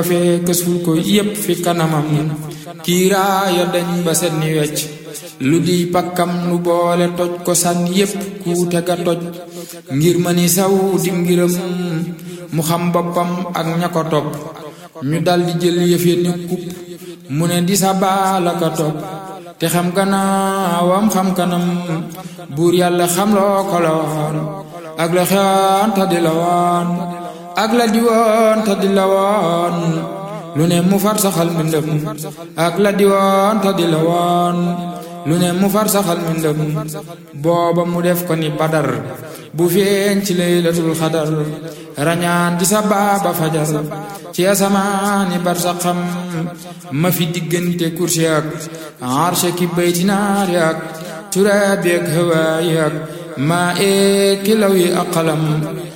fee kësul ko yépp fi kanamam kiiraaya dañ ba set ni wecc lu di pakkam lu boole toj ko sànni yépp kuute ga toj ngir ma ni saw di ngiram mu xam boppam ak ña ko topp ñu daldi jël yëfe ni kupp mu ne di sa baala ka topp te xam gannaawam xam kanam buur yàlla xam loo ko la woon ak la xewoon ta di la woon ak la di woon ta di la woon lu ne mu far saxal mbindam ak la di woon ta di la woon lu ne mu far saxal mbindam booba mu def ko ni badar bu feeñ ci laylatul xadar rañaan di sa baaba fajar ci asamaani bar sa xam ma fi diggante kursi ak arshe ki bayti naari ak turaabi ak hawaayi ak maa ee kilaw yi ak xalam